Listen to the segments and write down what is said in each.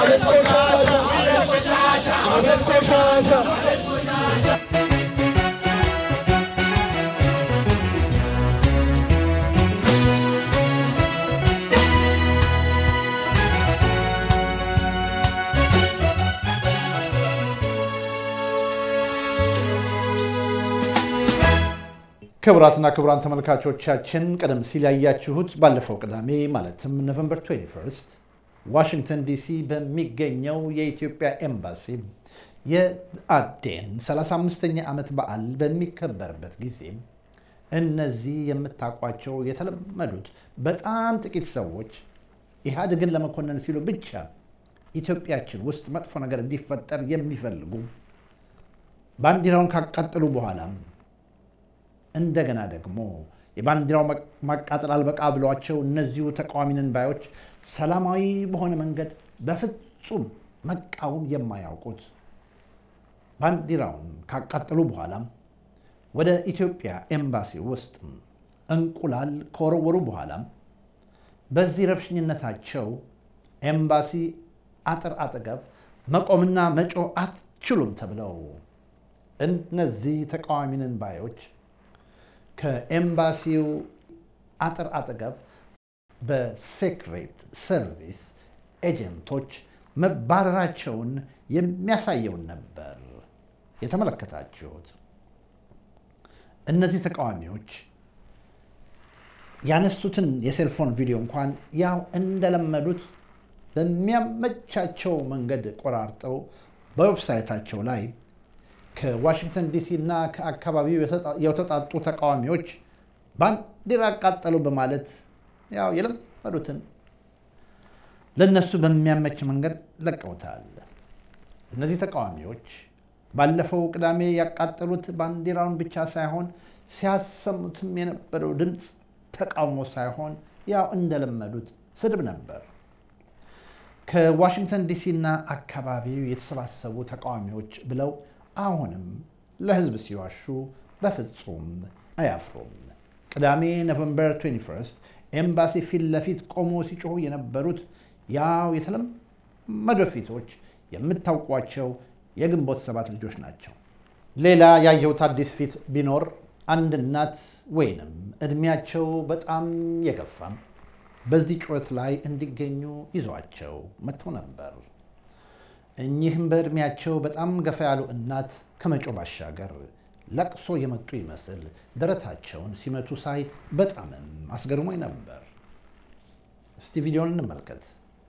አቤት ቆሻሻ አቤት ቆሻሻ ክቡራትና ክቡራን ተመልካቾቻችን ቀደም ሲል ያያችሁት ባለፈው ቅዳሜ ማለትም ኖቨምበር 21 ዋሽንግተን ዲሲ በሚገኘው የኢትዮጵያ ኤምባሲ የአዴን 35ኛ ዓመት በዓል በሚከበርበት ጊዜ እነዚህ የምታውቋቸው የተለመዱት በጣም ጥቂት ሰዎች ኢህአዴግን ለመኮነን ሲሉ ብቻ ኢትዮጵያችን ውስጥ መጥፎ ነገር እንዲፈጠር የሚፈልጉ ባንዲራውን ካቃጠሉ በኋላም እንደገና ደግሞ የባንዲራው ማቃጠል አልበቃ ብሏቸው እነዚሁ ተቃዋሚ ነን ባዮች ሰላማዊ በሆነ መንገድ በፍጹም መቃወም የማያውቁት ባንዲራውን ካቃጠሉ በኋላም ወደ ኢትዮጵያ ኤምባሲ ውስጥ እንቁላል ከወረወሩ በኋላም በዚህ ረብሽኝነታቸው ኤምባሲ አጥር አጠገብ መቆምና መጮህ አትችሉም ተብለው እነዚህ ተቃዋሚ ነን ባዮች ከኤምባሲው አጥር አጠገብ በሴክሬት ሰርቪስ ኤጀንቶች መባረራቸውን የሚያሳየውን ነበር የተመለከታችሁት። እነዚህ ተቃዋሚዎች ያነሱትን የሴልፎን ቪዲዮ እንኳን ያው እንደለመዱት በሚያመቻቸው መንገድ ቆራርጠው በዌብሳይታቸው ላይ ከዋሽንግተን ዲሲ እና ከአካባቢው የተውጣጡ ተቃዋሚዎች ባንዲራ አቃጠሉ በማለት ያው የለመዱትን ለነሱ በሚያመች መንገድ ለቀውታል። እነዚህ ተቃዋሚዎች ባለፈው ቅዳሜ ያቃጠሉት ባንዲራውን ብቻ ሳይሆን ሲያሰሙትም የነበረው ድምፅ ተቃውሞ ሳይሆን ያው እንደለመዱት ስድብ ነበር። ከዋሽንግተን ዲሲ እና አካባቢው የተሰባሰቡ ተቃዋሚዎች ብለው አሁንም ለህዝብ ሲዋሹ በፍጹም አያፍሩም። ቅዳሜ ኖቨምበር 21 ኤምባሲ ፊት ለፊት ቆሞ ሲጮሁ የነበሩት ያው የተለመዱ ፊቶች የምታውቋቸው የግንቦት ሰባት ልጆች ናቸው። ሌላ ያየሁት አዲስ ፊት ቢኖር አንድ እናት ወይንም እድሜያቸው በጣም የገፋም በዚህ ጩኸት ላይ እንዲገኙ ይዟቸው መጥተው ነበር። እኚህም በዕድሜያቸው በጣም ገፋ ያሉ እናት ከመጮ ባሻገር ለቅሶ የመጡ ይመስል ደረታቸውን ሲመቱ ሳይ በጣምም አስገርሞኝ ነበር። እስቲ ቪዲዮን እንመልከት።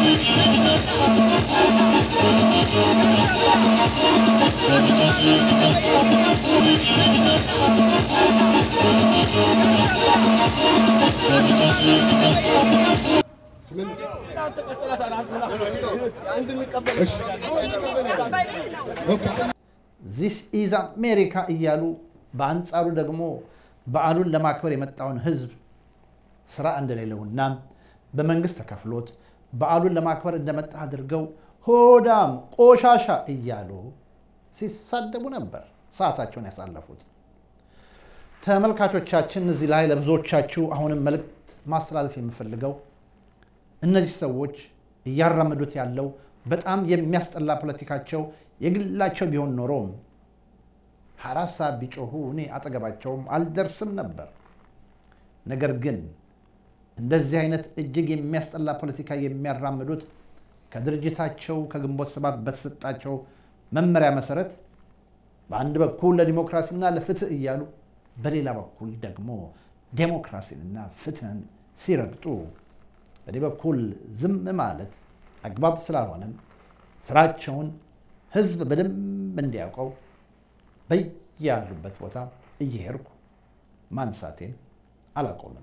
ዚስ ኢዝ አሜሪካ እያሉ በአንጻሩ ደግሞ በዓሉን ለማክበር የመጣውን ህዝብ ስራ እንደሌለውና በመንግስት ተከፍሎት በዓሉን ለማክበር እንደመጣ አድርገው ሆዳም ቆሻሻ እያሉ ሲሳደቡ ነበር ሰዓታቸውን ያሳለፉት። ተመልካቾቻችን እዚህ ላይ ለብዙዎቻችሁ አሁንም መልእክት ማስተላለፍ የምፈልገው እነዚህ ሰዎች እያራመዱት ያለው በጣም የሚያስጠላ ፖለቲካቸው የግላቸው ቢሆን ኖሮም አራት ሰዓት ቢጮሁ እኔ አጠገባቸውም አልደርስም ነበር። ነገር ግን እንደዚህ አይነት እጅግ የሚያስጠላ ፖለቲካ የሚያራምዱት ከድርጅታቸው ከግንቦት ሰባት በተሰጣቸው መመሪያ መሰረት በአንድ በኩል ለዲሞክራሲና ለፍትህ እያሉ በሌላ በኩል ደግሞ ዴሞክራሲንና ፍትህን ሲረግጡ በዚህ በኩል ዝም ማለት አግባብ ስላልሆነም ስራቸውን ህዝብ በደንብ እንዲያውቀው በያሉበት ቦታ እየሄድኩ ማንሳቴን አላቆምም።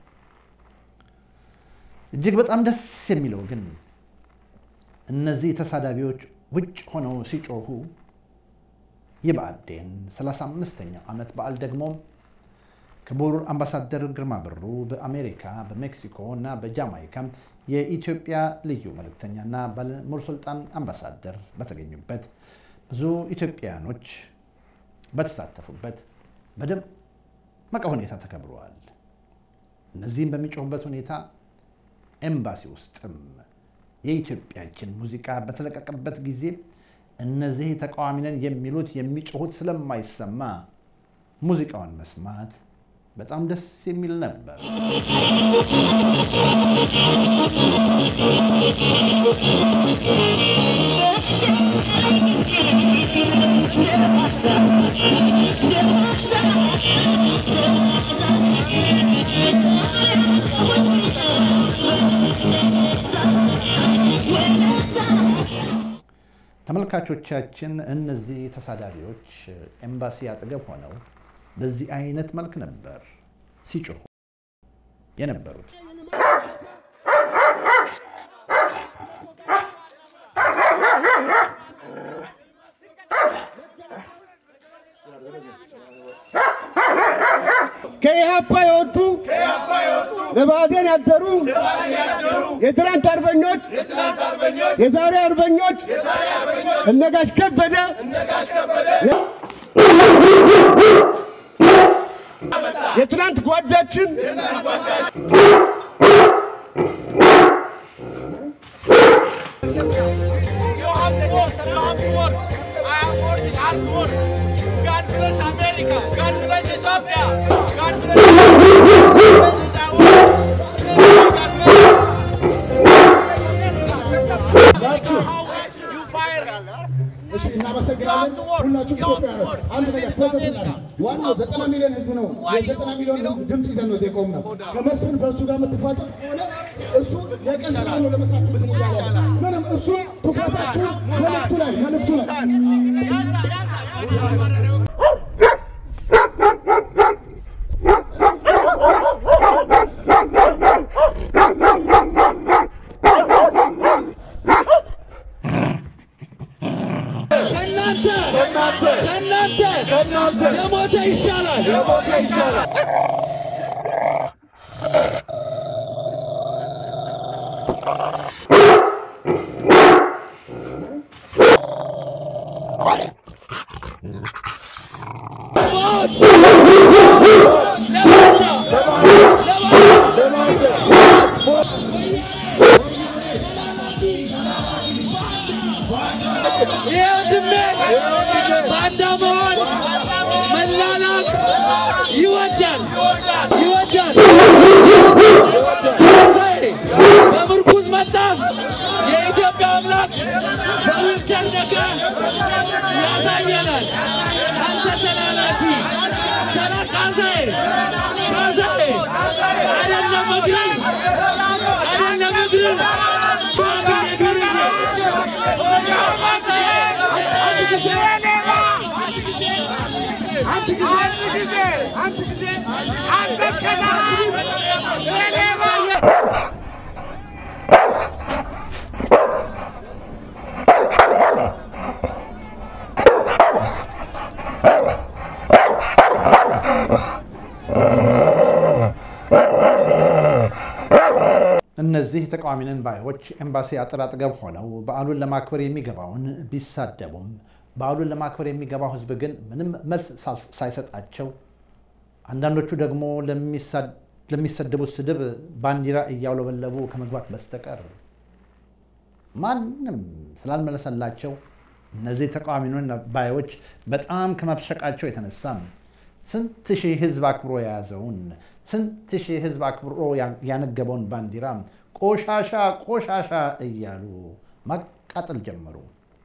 እጅግ በጣም ደስ የሚለው ግን እነዚህ ተሳዳቢዎች ውጭ ሆነው ሲጮሁ የብአዴን 35ኛው ዓመት በዓል ደግሞ ክቡር አምባሳደር ግርማ ብሩ በአሜሪካ በሜክሲኮ እና በጃማይካ የኢትዮጵያ ልዩ መልእክተኛና ባለሙሉ ስልጣን አምባሳደር በተገኙበት ብዙ ኢትዮጵያውያኖች በተሳተፉበት በደመቀ ሁኔታ ተከብረዋል። እነዚህም በሚጮሁበት ሁኔታ ኤምባሲ ውስጥም የኢትዮጵያችን ሙዚቃ በተለቀቀበት ጊዜ እነዚህ ተቃዋሚ ነን የሚሉት የሚጮሁት ስለማይሰማ ሙዚቃውን መስማት በጣም ደስ የሚል ነበር። ተመልካቾቻችን እነዚህ ተሳዳቢዎች ኤምባሲ አጠገብ ሆነው በዚህ አይነት መልክ ነበር ሲጮሁ የነበሩት። ከኢህአፓ የወጡ ለባዕዴን ያደሩ የትናንት አርበኞች የዛሬ አርበኞች እነ ጋሽ ከበደ የትናንት ጓዳችን You have to work, sir. You have to work. I am working hard to work. God bless America. God bless Ethiopia. God bless. You fire. እሺ፣ እናመሰግናለን። ሁላችሁም ኢትዮጵያውያን አንድ ነገር ፎከስ እናድርግ። ዋናው ዘጠና ሚሊዮን ህዝብ ነው። የዘጠና ሚሊዮን ህዝብ ድምፅ ይዘን ነው የቆም ነው። ከመስፍን በእሱ ጋር የምትፋጠጥ ከሆነ እሱ የቀን ስራ ነው ለመስራት እንትን እያለ ነው። ምንም እሱ ትኩረታችሁ መልእክቱ ላይ መልእክቱ ላይ ከእናንተ ከእናንተ የሞተ ይሻላል። ሞት ለማን ነው? ለማን ይህ ወንድሜ ባንዳ መሆን መላላክ ይወዳል ይወዳል። ዛሬ በምርኩዝ መጣ። የኢትዮጵያ አምላክ በዊልቸር ነገ ያሳየናል። አንተ ተላላኪ ተላ ካሳዬ ካሳዬ አይደለም እግርን አይደለም እግርን ሽማግሌ እግርን እነዚህ ተቃዋሚ ነን ባዮች ኤምባሲ አጥር አጠገብ ሆነው በዓሉን ለማክበር የሚገባውን ቢሳደቡም በዓሉን ለማክበር የሚገባው ሕዝብ ግን ምንም መልስ ሳል- ሳይሰጣቸው አንዳንዶቹ ደግሞ ለሚሳ- ለሚሰደቡት ስድብ ባንዲራ እያውለበለቡ ከመግባት በስተቀር ማንም ስላልመለሰላቸው እነዚህ ተቃዋሚ ነን ባዮች በጣም ከመብሸቃቸው የተነሳም ስንት ሺህ ህዝብ አክብሮ የያዘውን ስንት ሺህ ህዝብ አክብሮ ያ- ያነገበውን ባንዲራ ቆሻሻ ቆሻሻ እያሉ ማቃጠል ጀመሩ።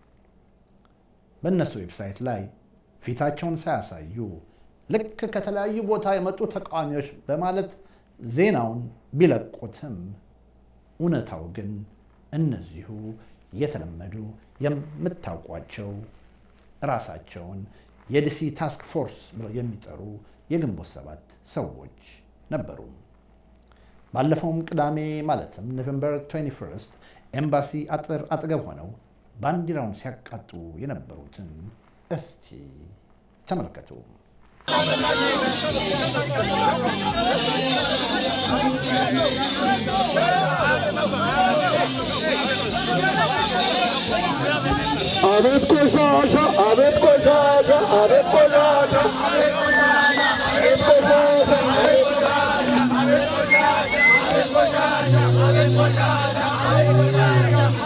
በእነሱ ዌብሳይት ላይ ፊታቸውን ሳያሳዩ ልክ ከተለያዩ ቦታ የመጡ ተቃዋሚዎች በማለት ዜናውን ቢለቁትም እውነታው ግን እነዚሁ የተለመዱ የምታውቋቸው ራሳቸውን የዲሲ ታስክ ፎርስ ብለው የሚጠሩ የግንቦት ሰባት ሰዎች ነበሩ። ባለፈውም ቅዳሜ ማለትም ኖቬምበር 21 ኤምባሲ አጥር አጠገብ ሆነው ባንዲራውን ሲያቃጡ የነበሩትን እስቲ ተመልከቱ። አቤት ቆሻሻ፣ አቤት ቆሻሻ፣ አቤት ቆሻሻ፣ አቤት ቆሻሻ፣ አቤት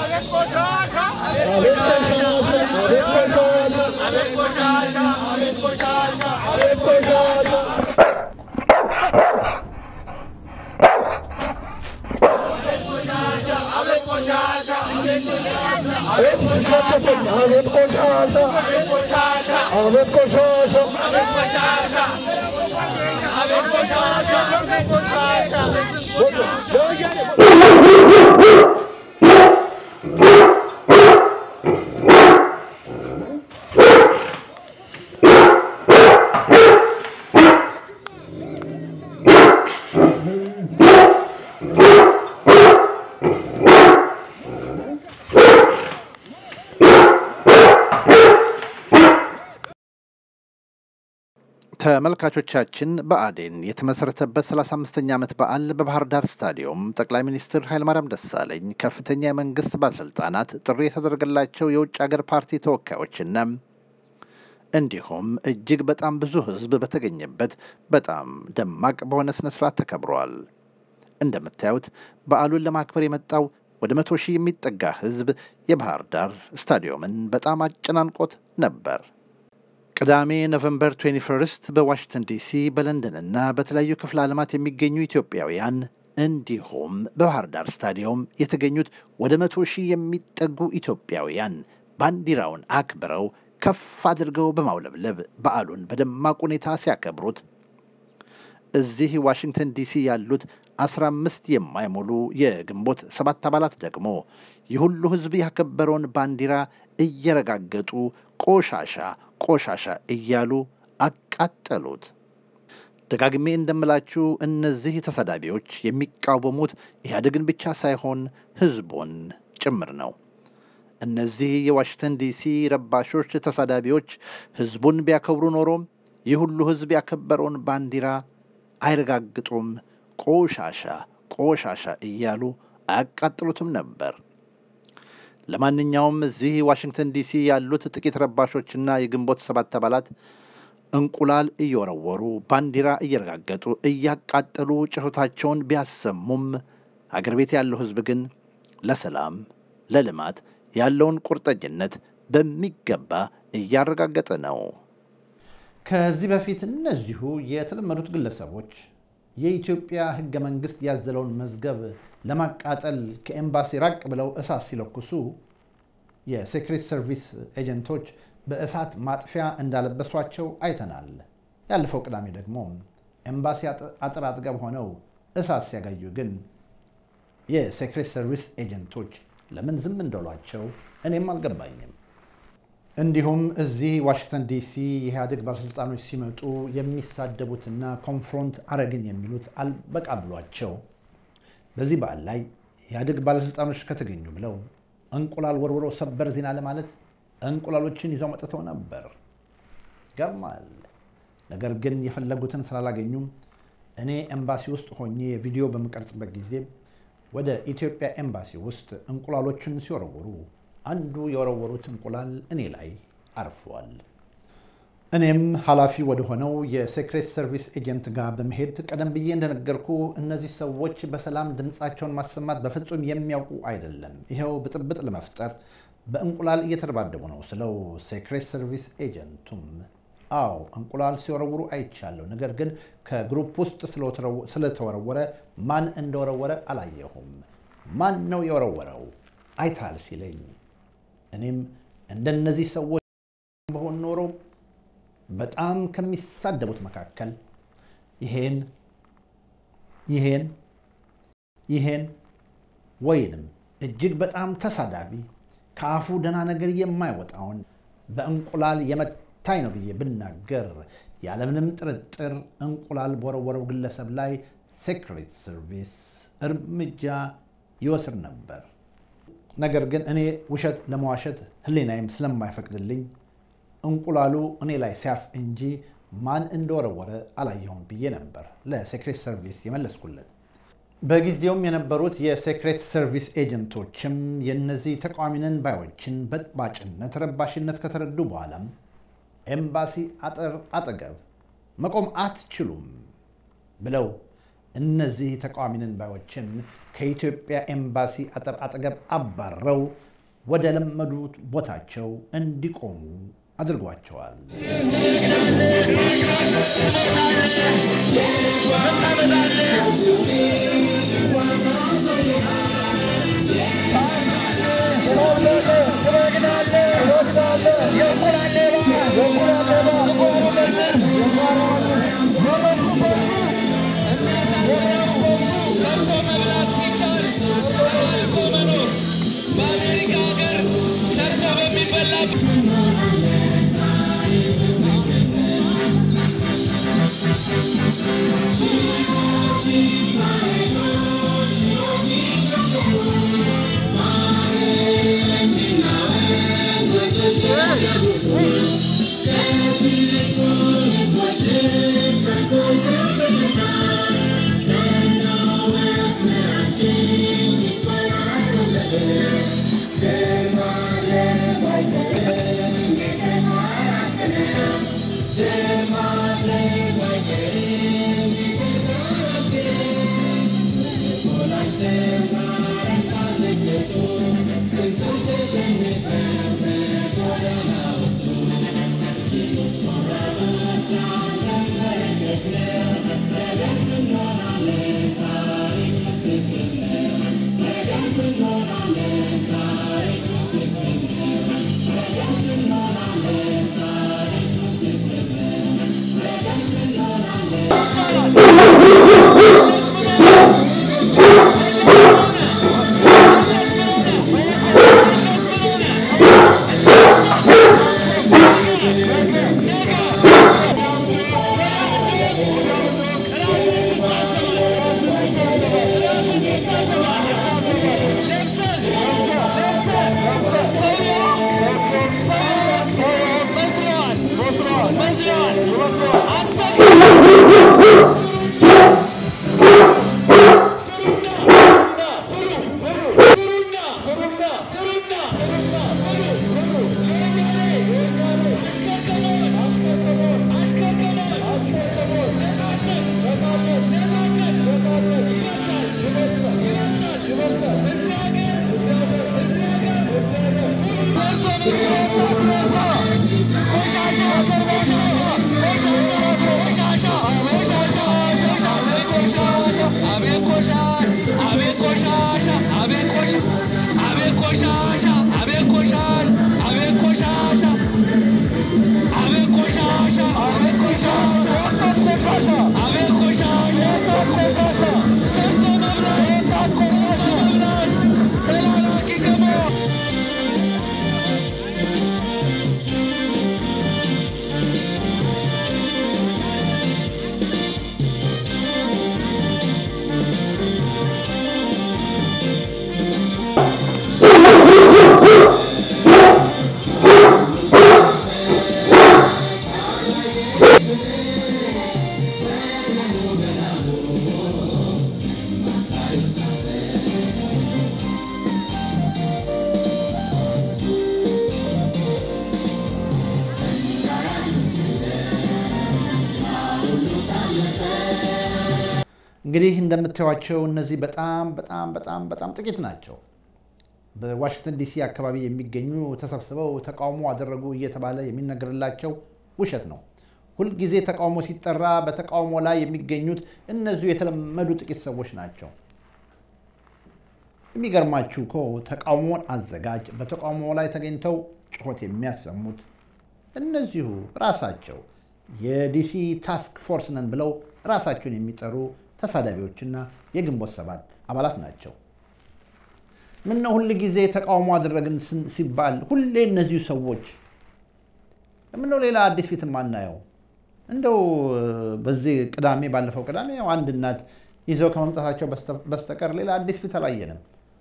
ተመልካቾቻችን ብአዴን የተመሰረተበት 35ኛ ዓመት በዓል በባህር ዳር ስታዲየም ጠቅላይ ሚኒስትር ኃይለማርያም ደሳለኝ፣ ከፍተኛ የመንግስት ባለስልጣናት፣ ጥሪ የተደረገላቸው የውጭ ሀገር ፓርቲ ተወካዮችና እንዲሁም እጅግ በጣም ብዙ ሕዝብ በተገኘበት በጣም ደማቅ በሆነ ስነ ስርዓት ተከብሯል። እንደምታዩት በዓሉን ለማክበር የመጣው ወደ መቶ ሺህ የሚጠጋ ሕዝብ የባህር ዳር ስታዲየምን በጣም አጨናንቆት ነበር። ቅዳሜ ኖቨምበር 21 በዋሽንግተን ዲሲ በለንደንና በተለያዩ ክፍለ ዓለማት የሚገኙ ኢትዮጵያውያን እንዲሁም በባህር ዳር ስታዲየም የተገኙት ወደ መቶ ሺህ የሚጠጉ ኢትዮጵያውያን ባንዲራውን አክብረው ከፍ አድርገው በማውለብለብ በዓሉን በደማቅ ሁኔታ ሲያከብሩት እዚህ ዋሽንግተን ዲሲ ያሉት አስራ አምስት የማይሞሉ የግንቦት ሰባት አባላት ደግሞ የሁሉ ሕዝብ ያከበረውን ባንዲራ እየረጋገጡ ቆሻሻ ቆሻሻ እያሉ አቃጠሉት። ደጋግሜ እንደምላችሁ እነዚህ ተሳዳቢዎች የሚቃወሙት ኢህአዴግን ብቻ ሳይሆን ሕዝቡን ጭምር ነው። እነዚህ የዋሽንግተን ዲሲ ረባሾች ተሳዳቢዎች ሕዝቡን ቢያከብሩ ኖሮም ይህ ሁሉ ሕዝብ ያከበረውን ባንዲራ አይረጋግጡም፣ ቆሻሻ ቆሻሻ እያሉ አያቃጥሉትም ነበር። ለማንኛውም እዚህ ዋሽንግተን ዲሲ ያሉት ጥቂት ረባሾችና የግንቦት ሰባት አባላት እንቁላል እየወረወሩ ባንዲራ እየረጋገጡ እያቃጠሉ ጩኸታቸውን ቢያሰሙም አገር ቤት ያለው ሕዝብ ግን ለሰላም ለልማት ያለውን ቁርጠኝነት በሚገባ እያረጋገጠ ነው። ከዚህ በፊት እነዚሁ የተለመዱት ግለሰቦች የኢትዮጵያ ሕገ መንግሥት ያዘለውን መዝገብ ለማቃጠል ከኤምባሲ ራቅ ብለው እሳት ሲለኩሱ የሴክሬት ሰርቪስ ኤጀንቶች በእሳት ማጥፊያ እንዳለበሷቸው አይተናል። ያለፈው ቅዳሜ ደግሞ ኤምባሲ አጥር አጠገብ ሆነው እሳት ሲያጋዩ ግን የሴክሬት ሰርቪስ ኤጀንቶች ለምን ዝም እንደሏቸው እኔም አልገባኝም። እንዲሁም እዚህ ዋሽንግተን ዲሲ የኢህአዴግ ባለሥልጣኖች ሲመጡ የሚሳደቡትና ኮንፍሮንት አረግን የሚሉት አልበቃ ብሏቸው በዚህ በዓል ላይ የኢህአዴግ ባለሥልጣኖች ከተገኙ ብለው እንቁላል ወርውረው ሰበር ዜና ለማለት እንቁላሎችን ይዘው መጥተው ነበር። ገርማል። ነገር ግን የፈለጉትን ስላላገኙም እኔ ኤምባሲ ውስጥ ሆኜ ቪዲዮ በምቀርጽበት ጊዜ ወደ ኢትዮጵያ ኤምባሲ ውስጥ እንቁላሎችን ሲወረውሩ አንዱ የወረወሩት እንቁላል እኔ ላይ አርፏል። እኔም ኃላፊ ወደ ሆነው የሴክሬት ሰርቪስ ኤጀንት ጋር በመሄድ ቀደም ብዬ እንደነገርኩ እነዚህ ሰዎች በሰላም ድምፃቸውን ማሰማት በፍጹም የሚያውቁ አይደለም፣ ይኸው ብጥብጥ ለመፍጠር በእንቁላል እየተደባደቡ ነው ስለው ሴክሬት ሰርቪስ ኤጀንቱም አዎ እንቁላል ሲወረውሩ አይቻለሁ፣ ነገር ግን ከግሩፕ ውስጥ ስለተወረወረ ማን እንደወረወረ አላየሁም። ማን ነው የወረወረው አይታል ሲለኝ እኔም እንደነዚህ ሰዎች በሆን ኖሮ በጣም ከሚሳደቡት መካከል ይሄን ይሄን ይሄን ወይንም እጅግ በጣም ተሳዳቢ ከአፉ ደህና ነገር የማይወጣውን በእንቁላል የመታኝ ነው ብዬ ብናገር ያለምንም ጥርጥር እንቁላል በወረወረው ግለሰብ ላይ ሴክሬት ሰርቪስ እርምጃ ይወስድ ነበር። ነገር ግን እኔ ውሸት ለመዋሸት ሕሊናዬም ስለማይፈቅድልኝ እንቁላሉ እኔ ላይ ሲያርፍ እንጂ ማን እንደወረወረ አላየሁም ብዬ ነበር ለሴክሬት ሰርቪስ የመለስኩለት። በጊዜውም የነበሩት የሴክሬት ሰርቪስ ኤጀንቶችም የእነዚህ ተቃዋሚንን ባዮችን በጥባጭነት፣ ረባሽነት ከተረዱ በኋላም ኤምባሲ አጥር አጠገብ መቆም አትችሉም ብለው እነዚህ ተቃዋሚንን ባዮችን ከኢትዮጵያ ኤምባሲ አጥር አጠገብ አባረው ወደ ለመዱት ቦታቸው እንዲቆሙ አድርጓቸዋል። ሰርቶ መብላት ሲቻል ተባልቶ መኖር በአሜሪካ ሀገር ሰርቶ በሚበላ እንግዲህ እንደምታዩቸው እነዚህ በጣም በጣም በጣም በጣም ጥቂት ናቸው። በዋሽንግተን ዲሲ አካባቢ የሚገኙ ተሰብስበው ተቃውሞ አደረጉ እየተባለ የሚነገርላቸው ውሸት ነው። ሁልጊዜ ተቃውሞ ሲጠራ በተቃውሞ ላይ የሚገኙት እነዚሁ የተለመዱ ጥቂት ሰዎች ናቸው። የሚገርማችሁ እኮ ተቃውሞን አዘጋጅ በተቃውሞ ላይ ተገኝተው ጩኸት የሚያሰሙት እነዚሁ ራሳቸው የዲሲ ታስክ ፎርስ ነን ብለው ራሳቸውን የሚጠሩ ተሳዳቢዎችና የግንቦት ሰባት አባላት ናቸው። ምነው ሁል ጊዜ ተቃውሞ አደረግን ሲባል ሁሌ እነዚሁ ሰዎች ምነው ሌላ አዲስ ፊት የማናየው? እንደው በዚህ ቅዳሜ ባለፈው ቅዳሜ ያው አንድ እናት ይዘው ከመምጣታቸው በስተቀር ሌላ አዲስ ፊት አላየንም።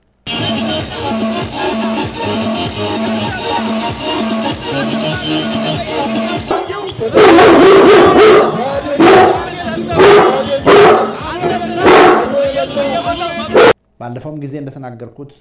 ባለፈውም ጊዜ እንደተናገርኩት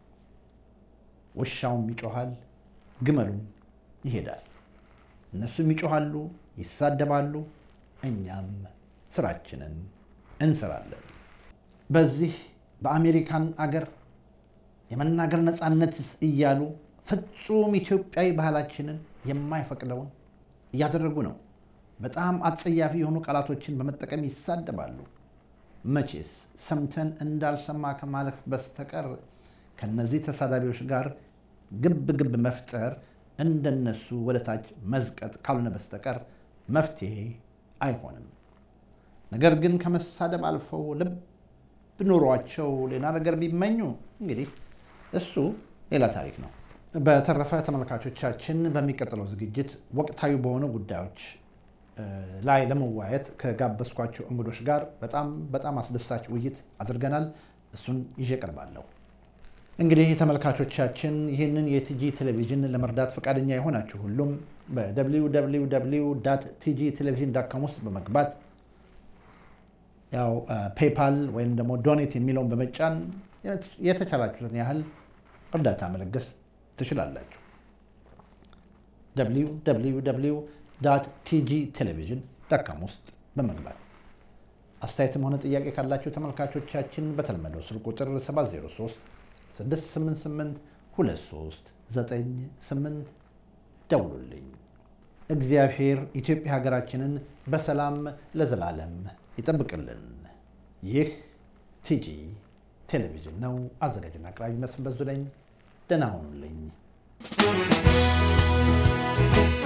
ውሻውም ይጮሃል፣ ግመሉም ይሄዳል። እነሱም ይጮሃሉ፣ ይሳደባሉ፣ እኛም ስራችንን እንሰራለን። በዚህ በአሜሪካን አገር የመናገር ነፃነት እያሉ ፍጹም ኢትዮጵያዊ ባህላችንን የማይፈቅደውን እያደረጉ ነው። በጣም አጸያፊ የሆኑ ቃላቶችን በመጠቀም ይሳደባሉ። መቼስ ሰምተን እንዳልሰማ ከማለፍ በስተቀር ከነዚህ ተሳዳቢዎች ጋር ግብ ግብ መፍጠር እንደነሱ ወደ ታች መዝቀጥ ካልሆነ በስተቀር መፍትሄ አይሆንም። ነገር ግን ከመሳደብ አልፈው ልብ ኖሯቸው ሌላ ነገር ቢመኙ እንግዲህ እሱ ሌላ ታሪክ ነው። በተረፈ ተመልካቾቻችን በሚቀጥለው ዝግጅት ወቅታዊ በሆኑ ጉዳዮች ላይ ለመወያየት ከጋበዝኳቸው እንግዶች ጋር በጣም በጣም አስደሳች ውይይት አድርገናል። እሱን ይዤ ቀርባለሁ። እንግዲህ ተመልካቾቻችን ይህንን የቲጂ ቴሌቪዥን ለመርዳት ፈቃደኛ የሆናችሁ ሁሉም በwww ቲጂ ቴሌቪዥን ዳካም ውስጥ በመግባት ያው ፔፓል ወይም ደግሞ ዶኔት የሚለውን በመጫን የተቻላችሁትን ያህል እርዳታ መለገስ ትችላላችሁ። www ቲጂ ቴሌቪዥን ዳካም ውስጥ በመግባት አስተያየትም ሆነ ጥያቄ ካላችሁ ተመልካቾቻችን በተለመደው ስልክ ቁጥር 703 688 2398 ደውሉልኝ። እግዚአብሔር ኢትዮጵያ ሀገራችንን በሰላም ለዘላለም ይጠብቅልን። ይህ ቲጂ ቴሌቪዥን ነው። አዘጋጅና አቅራቢ መስፍን በዙ ነኝ። ደህና ሁኑልኝ።